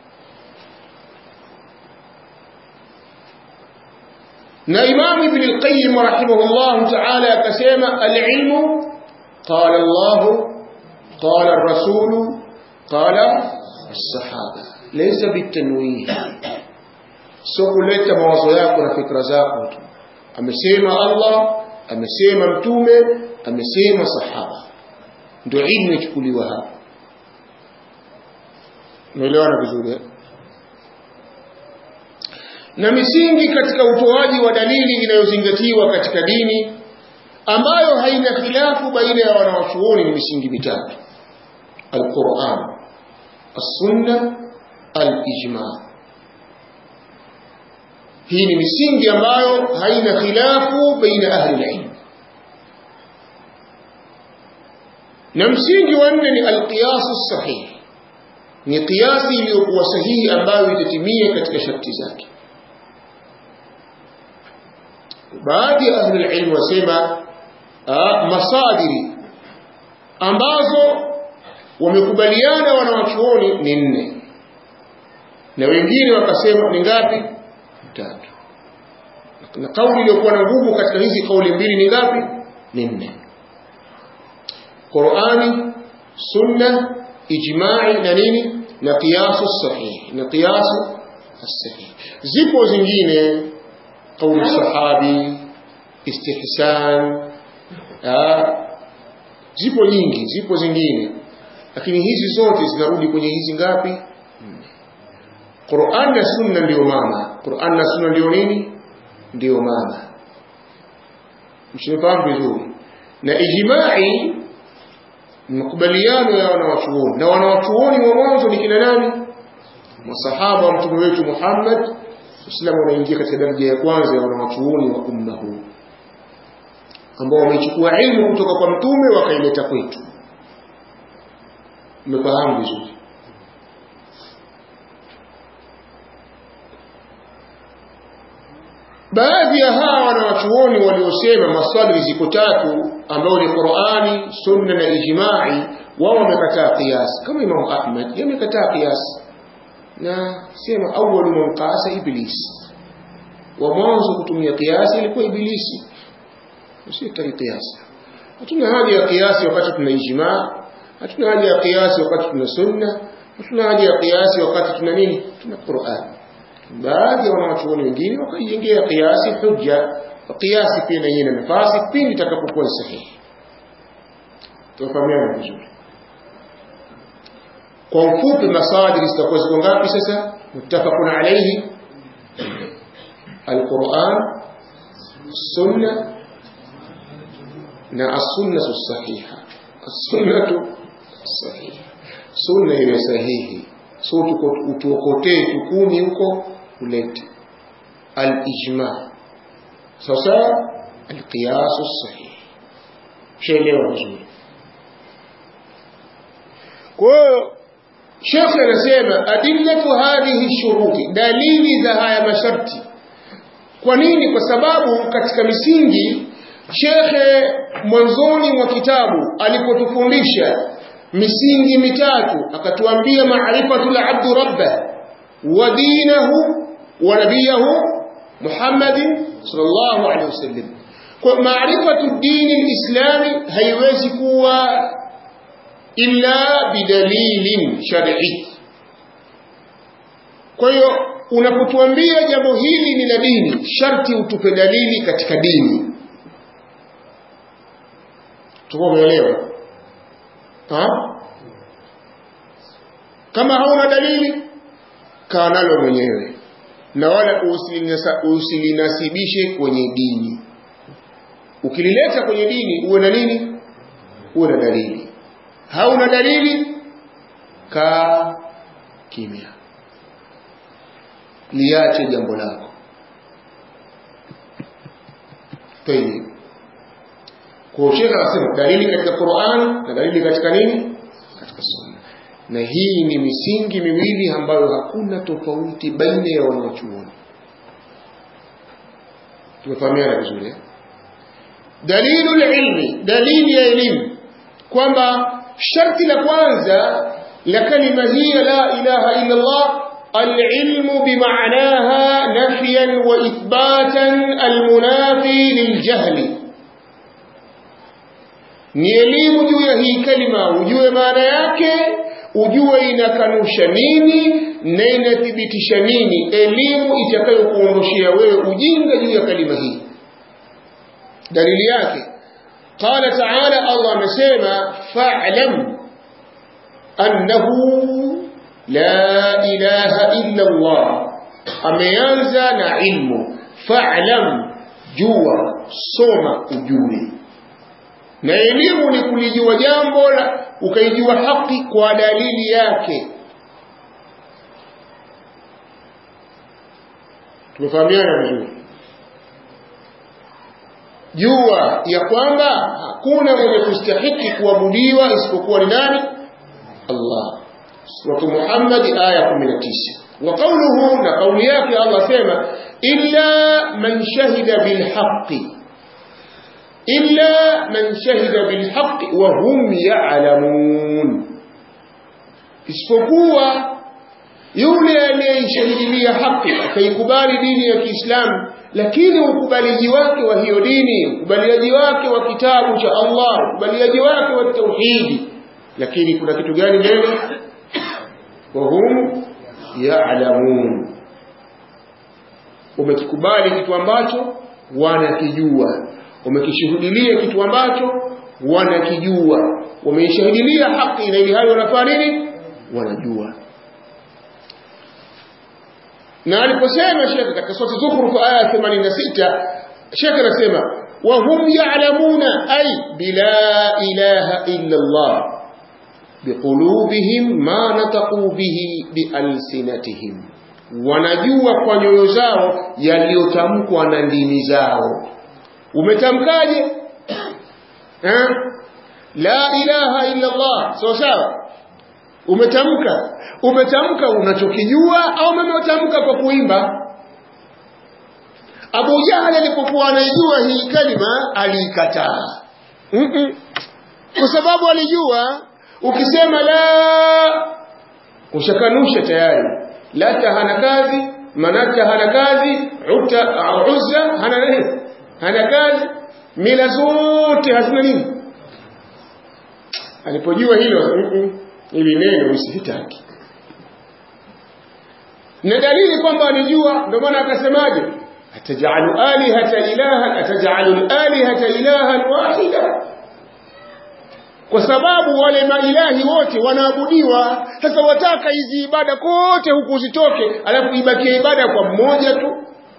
na Imam Ibn al-Qayyim rahimahullah ta'ala akasema al-ilmu qala Allah qala ar-rasul qala as-sahaba laysa bitanwih sio kuleta mawazo yako na fikra zako tu amesema Allah amesema mtume amesema sahaba ndio ilmu ichukuliwa hapa umeelewana vizuri eh? na misingi katika utoaji wa dalili inayozingatiwa katika dini ambayo haina khilafu baina ya wanawachuoni ni misingi mitatu alquran as-sunna al-ijma hii ni misingi ambayo haina khilafu baina ahli al-ilm na msingi wa nne ni al-qiyas as-sahih ni kiasi iliyokuwa sahihi ambayo itatimia katika sharti zake baadhi ya ahli ilmu wasema masadiri ambazo wamekubaliana wanawachuoni ni nne na wengine wakasema ni ngapi tatu na kauli iliyokuwa na nguvu katika hizi kauli mbili ni ngapi ni nne Qur'ani sunna ijma'i na nini na qiyasu sahih na qiyasu sahih zipo zingine قول sahabi istihsan zipo nyingi zipo zingine lakini hizi zote zinarudi kwenye hizi ngapi Qur'an na Sunna ndio mama Qur'an na Sunna ndio nini ndio mama mshifahamu vizuri na ijma'i makubaliano ya wanawachuoni na wanawachuoni wa mwanzo ni kina nani masahaba wa mtume wetu Muhammad Uislamu unaingia katika daraja ya kwanza ya wanawachuoni wa umma huu ambao wamechukua ilmu kutoka kwa mtume wakaileta kwetu. Umefahamu vizuri? Baadhi ya hawa wanawachuoni waliosema maswali ziko tatu ambao ni Qur'ani, Sunna na ijma'i, wao wamekataa qiyas, kama Imam Ahmad yamekataa qiyas na sema awwalu man qasa iblis, wa mwanzo kutumia qiyas ilikuwa ibilisi, usitaki qiyas. Hatuna haja ya qiyas wakati tuna ijma', hatuna haja ya qiyas wakati tuna sunna, hatuna haja ya qiyas wakati tuna nini, tuna Qur'an baadhi ya wanawachuoni wengine wakaijengea kiasi hujja kiasi pia na yenye nafasi pindi itakapokuwa sahihi tufahamiana vizuri kwa ufupi masadiri zitakuwa ziko ngapi sasa muttafaqun alayhi alquran sunna na as-sunnah sahiha as-sunnah sahiha sunna ile sahihi so utuokotee tukumi huko ulete al-ijma sasa al-qiyas sahih shelewa vizuri kwa hiyo Sheikh anasema adillatu hadhihi shuruti dalili za haya masharti kwa nini kwa sababu katika misingi Shekhe mwanzoni mwa kitabu alipotufundisha misingi mitatu akatuambia maarifatul abdu rabbah wa dinahu wa nabiyahu Muhammadin sallallahu alaihi wasallam kwa maarifatu dini alislami haiwezi kuwa illa bidalilin shar'i kwa hiyo unapotuambia jambo hili ni la dini sharti utupe dalili katika dini tuko umeelewa kama hauna dalili kaa nalo mwenyewe na wala usilinasibishe kwenye dini ukilileta kwenye dini uwe na nini uwe na dalili hauna dalili kaa kimya liache jambo lako tayib kwa shekha anasema dalili katika Qur'an na dalili katika nini katika sunna na hii ni misingi miwili ambayo hakuna tofauti baina ya wanachuoni tumefahamiana vizuri dalilu ilmi dalili ya elimu kwamba sharti la kwanza la kalima hii la ilaha illa Allah العلم بمعناها نفيا وإثباتا المنافي للجهل ni elimu juu ya hii kalima ujue maana yake ujue inakanusha nini na inathibitisha nini elimu itakayokuondoshea wewe ujinga juu ya kalima hii dalili yake qala taala allah amesema fa'lam annahu la ilaha illa allah ameanza na ilmu fa'lam jua soma ujue na elimu ni kulijua jambo la ukaijua haki kwa dalili yake tumefahamiana vizuri jua ya kwamba hakuna mwenye kustahiki kuabudiwa isipokuwa ni nani Allah suratu Muhammad aya 19 wa qawluhu na kauli yake Allah sema illa man shahida bil haqqi إلا من شهد بالحق وهم يعلمون isipokuwa yule aliyeshahidilia haki akaikubali dini ya Kiislamu lakini ukubaliji wake wa hiyo dini ukubaliaji wake wa kitabu cha Allah ukubaliaji wake wa tauhidi lakini kuna kitu gani mbele wahum ya'lamun umekikubali kitu ambacho wanakijua wamekishuhudilia kitu ambacho wanakijua wameishahidilia haki na ili hayo wanafanya nini wanajua na aliposema shekhe katika sura Zukhruf aya 86 shekhe anasema wa hum ya'lamuna ay bila ilaha illa Allah biqulubihim ma nataqu bihi bialsinatihim wanajua kwa nyoyo zao yaliyotamkwa na ndimi zao umetamkaje eh? la ilaha illa Allah sawa sawa umetamka umetamka unachokijua au umetamka kwa kuimba Abu Jahal alipokuwa anaijua hii kalima aliikataa mm -mm. kwa sababu alijua ukisema la ushakanusha tayari lata hana kazi manata hana kazi uta uzza hana nini hana kazi mila zote hazina nini alipojua hilo mm -mm. ili neno usihitaki na dalili kwamba alijua ndio maana akasemaje atajalu alihata ilahan atajalu alihata ilahan wahida kwa sababu wale mailahi wote wanaabudiwa sasa wataka hizi ibada kote huku zitoke alafu ibakie ibada kwa mmoja tu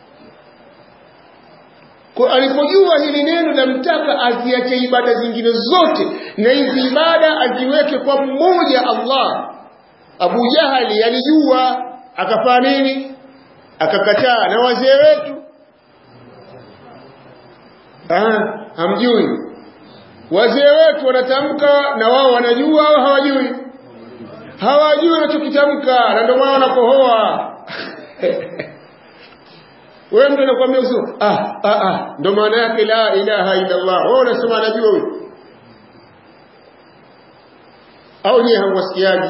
kwa alipojua hili neno lamtaka aziache ibada zingine zote na hizi ibada aziweke kwa mmoja Allah Abu Jahali alijua akafanya nini akakataa na wazee wetu ah hamjui wazee wetu wanatamka na wao wanajua au hawajui hawajui wanachokitamka na ndio maana wanakohoa wewe mtu anakuambia usio ah ah ah ndio maana yake la ilaha illa Allah wewe unasema anajua huyo au nyie hamwasikiaji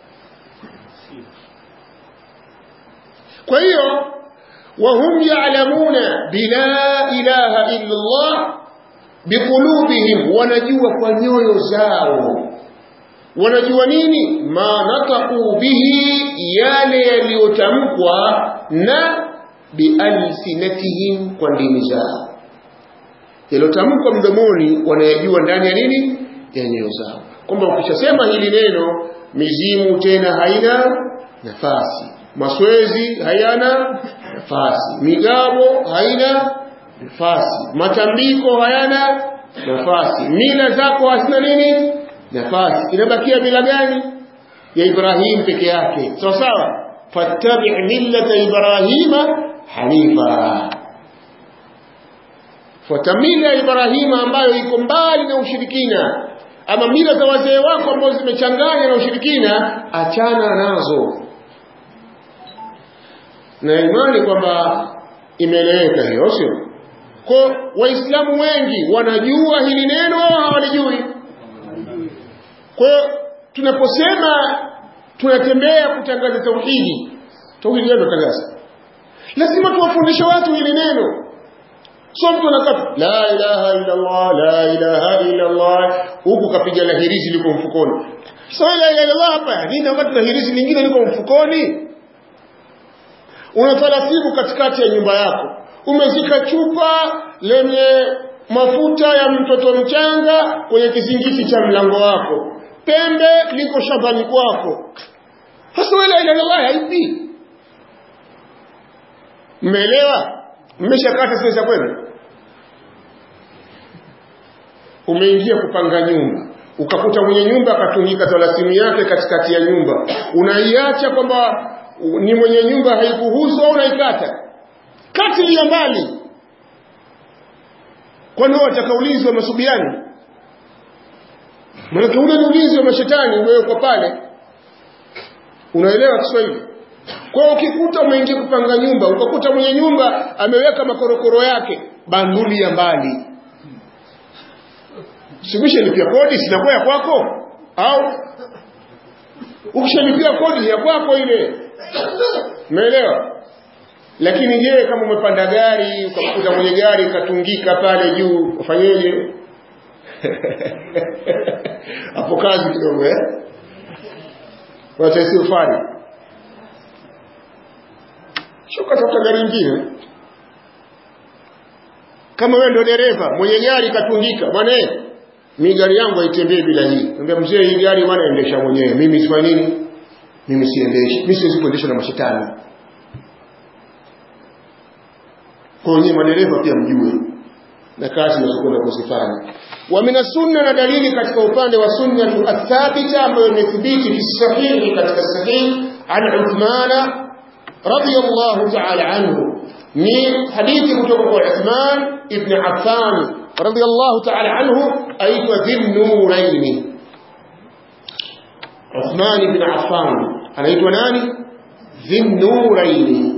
kwa hiyo wahum ya'lamuna bila ilaha illa Allah biqulubihim wanajua kwa nyoyo zao wanajua nini ma nataqu bihi yale yaliyotamkwa na bialsinatihim kwa ndimi zao yaliyotamkwa mdomoni wanayajua ndani ya nini ya nyoyo zao kwamba ukishasema hili neno mizimu tena haina nafasi maswezi hayana nafasi migabo haina nafasi matambiko hayana nafasi mila zako hazina nini nafasi inabakia mila gani ya Ibrahim peke yake sawa sawa fattabi' millata ibrahima hanifa fuata mila ya Ibrahima ambayo iko mbali na ushirikina ama mila za wazee wako ambazo zimechanganya na ushirikina achana nazo na imani kwamba imeeleweka hiyo sio kwa waislamu wengi wanajua hili neno au hawalijui kwa tunaposema tunatembea kutangaza tauhidi tauhidi ndio tangaza lazima tuwafundishe watu hili neno sio mtu anakaa la ilaha illa Allah la ilaha illa Allah huku kapiga la hirizi liko mfukoni sio la ilaha illa Allah hapa nini wakati la hirizi lingine liko mfukoni una taratibu katikati ya nyumba yako umezika chupa lenye mafuta ya mtoto mchanga kwenye kizingiti cha mlango wako pembe liko shambani kwako hasa la ilaha illa Allah haipi mmeelewa mmeshakata sasa kwenu umeingia kupanga nyumba ukakuta mwenye nyumba akatungika talasimu yake katikati ya nyumba unaiacha kwamba ni mwenye nyumba haikuhusu au unaikata kati ya mbali kwani wao watakaulizwa wa masubiani maana ule ni ulinzi wa mashetani umewekwa pale unaelewa Kiswahili kwa ukikuta umeingia kupanga nyumba ukakuta mwenye nyumba ameweka makorokoro yake banduli ya mbali simeshalipia kodi sinakuwa ya kwako au ukishalipia kodi ya kwako ile umeelewa lakini je kama umepanda gari ukakuta mwenye gari katungika pale juu ufanyeje hapo kazi kidogo eh wataisi ufanye shuka tafuta gari nyingine kama wewe ndio dereva mwenye gari katungika bwana mi gari yangu haitembei bila hii niambia mzee hii gari bwana endesha mwenyewe mimi sifanye nini mimi siendeshi mimi siwezi kuendesha na mashetani kwa hiyo madereva pia mjue na kazi unazokwenda kuzifanya wa min sunna na dalili katika upande wa sunna athabita ambayo imethibiti fi sahihi katika sahihi an Uthmana radiyallahu ta'ala anhu ni hadithi kutoka kwa Uthman ibn Affan radiyallahu ta'ala anhu aitwa Dhinnuraini Uthman ibn Affan anaitwa nani Dhinnuraini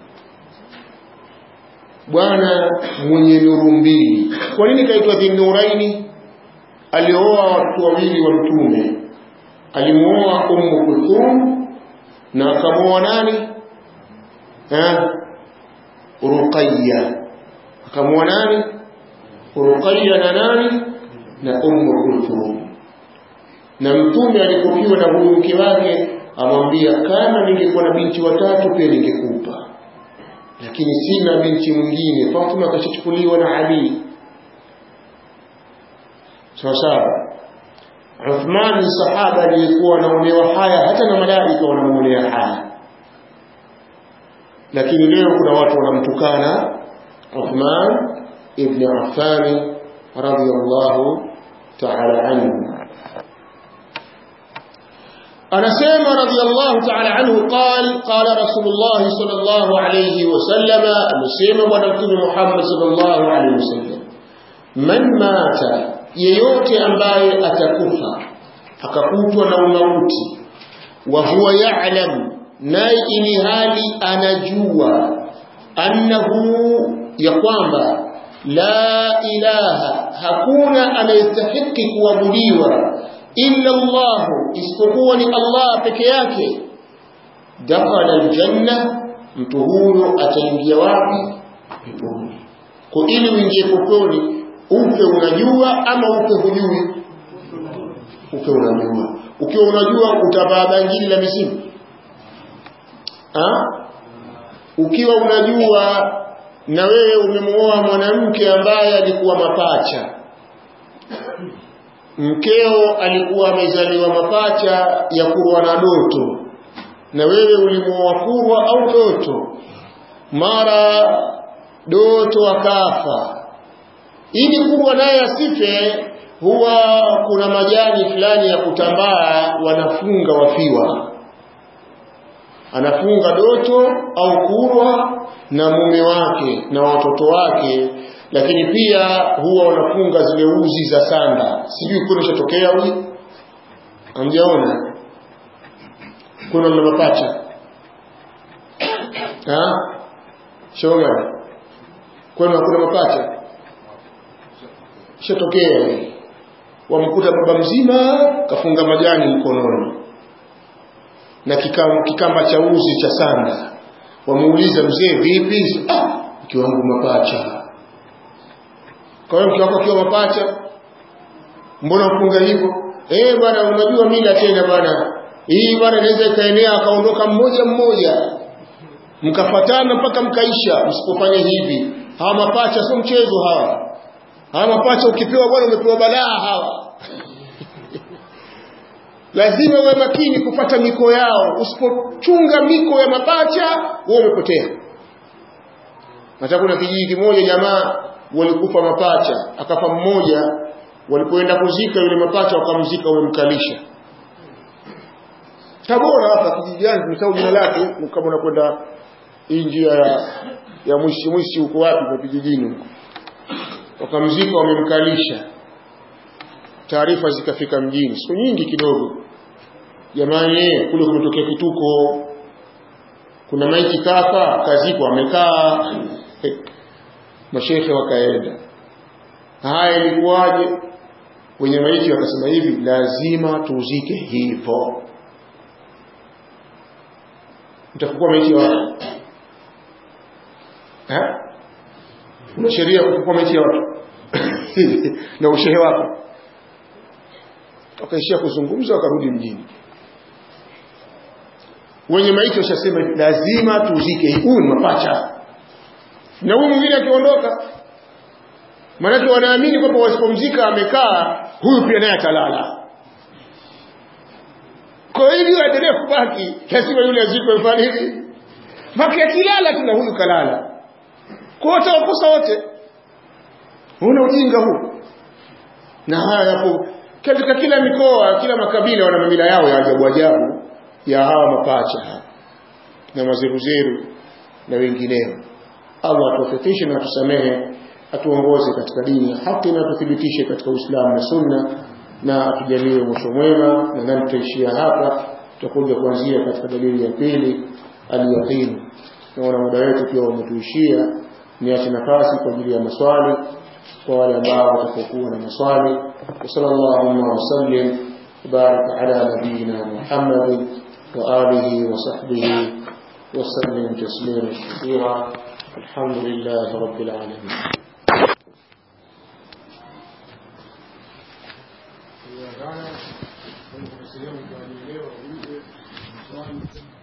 bwana mwenye nuru mbili kwa nini kaitwa Dhinnuraini alioa watu wawili wa mtume alimuoa Ummu Kulthum na akamuoa nani eh Ruqayya akamuoa nani Ruqayya na nani na Ummu Kulthum na mtume alipofiwa na huyu mke wake amwambia kama ningekuwa na binti watatu pia ningekupa lakini sina binti mwingine Fatima akashachukuliwa na Ali sawa sawa Uthman ni sahaba aliyekuwa anaonewa haya hata na malaika wanamuonea haya lakini leo kuna watu wanamtukana Uthman ibn Affan radiyallahu ta'ala anhu anasema radiyallahu ta'ala anhu qal qala rasulullah sallallahu alayhi wasallam amesema bwana mtume Muhammad sallallahu alayhi wasallam man mata yeyote ambaye atakufa akakutwa na umauti wa huwa ya'lam naye ili hali anajua annahu ya kwamba la ilaha hakuna anayestahiki kuabudiwa illa Allah isipokuwa ni Allah peke yake dakhala aljanna mtu huyo ataingia wapi peponi kwa ili uingie peponi upe unajua ama upe hujui upe unajua ukiwa unajua utavaa bangili la misimu ha? ukiwa unajua na wewe umemuoa mwanamke ambaye alikuwa mapacha mkeo alikuwa amezaliwa mapacha ya kurwa na doto na wewe ulimuoa kurwa au doto mara doto akafa ili kurwa naye asife huwa kuna majani fulani ya kutambaa wanafunga wafiwa anafunga doto au kurwa na mume wake na watoto wake lakini pia huwa wanafunga zile uzi za sanda sijui kuna shatokea huyu hamjaona kuna na mapacha ha shoma kuna hakuna mapacha shatokea wamkuta baba mzima kafunga majani mkononi na kikamba, kikamba cha uzi cha sanda wamuuliza mzee vipi ah mke wangu mapacha kwa hiyo mke wako akiwa mapacha mbona ufunga hivyo eh bwana unajua mila tena bwana hii bwana inaweza ikaenea akaondoka mmoja mmoja mkafatana mpaka mkaisha msipofanya hivi hawa mapacha sio mchezo hawa hawa mapacha ukipewa bwana umepewa balaa hawa lazima uwe makini kupata miko yao usipochunga miko ya mapacha wewe umepotea hata kuna kijiji kimoja jamaa walikufa mapacha akafa mmoja walipoenda kuzika yule mapacha wakamzika wamemkalisha Tabora hapa kijiji gani nimesahau jina lake kama unakwenda hii njia ya ya mwishi mwishi huko wapi kwa kijijini huko wakamzika wamemkalisha taarifa zikafika mjini siku nyingi kidogo jamani kule kumetokea kituko kuna maiti kafa kazikwa amekaa mashehe wakaenda haya ilikuwaje wenye maiti wakasema hivi lazima tuzike hivyo mtafukua maiti ya watu una sheria kufukua maiti ya watu na ushehe wako wakaishia kuzungumza wakarudi mjini wenye maiti washasema lazima tuzike huyu ni mapacha na huyu mwingine akiondoka maanake wanaamini kwamba wasipomzika amekaa huyu pia naye atalala kwa hivyo aendelee kubaki lazima yule azikwe mfano hivi maki akilala tuna huyu kalala kwa wote wakosa wote huna ujinga huu na haya yapo katika kila mikoa kila makabila wana mamila yao ya ajabu ajabu ya hawa mapacha na mazeruzeru na wengineo Allah atuwafikishe na atusamehe atuongoze katika dini ya haki na atuthibitishe katika Uislamu na Sunna na atujalie mwisho mwema na nani tutaishia hapa tutakuja kuanzia katika dalili ya pili al-yaqin naona muda wetu pia umetuishia niache nafasi kwa ajili ya maswali kwa wale ambao watakokuwa na maswali sallallahu wa sallim barik ala nabiyina Muhammad wa alihi wa sahbihi وسلم تسليما كثيرا الحمد لله رب العالمين sehemu kwa leo uje